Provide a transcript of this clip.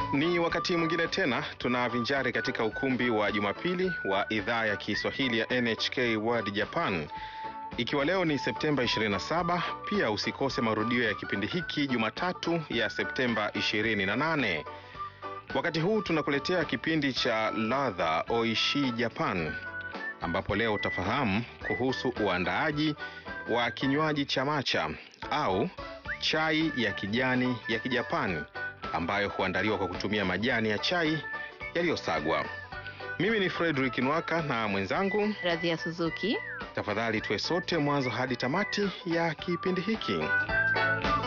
Ni wakati mwingine tena tunavinjari katika ukumbi wa Jumapili wa idhaa ya Kiswahili ya NHK World Japan. Ikiwa leo ni Septemba 27, pia usikose marudio ya kipindi hiki Jumatatu ya Septemba 28. Wakati huu tunakuletea kipindi cha ladha Oishi Japan, ambapo leo utafahamu kuhusu uandaaji wa kinywaji cha matcha au chai ya kijani ya Kijapani ambayo huandaliwa kwa kutumia majani ya chai yaliyosagwa. Mimi ni Frederick Nwaka na mwenzangu, Radhia Suzuki. tafadhali tuwe sote mwanzo hadi tamati ya kipindi hiki.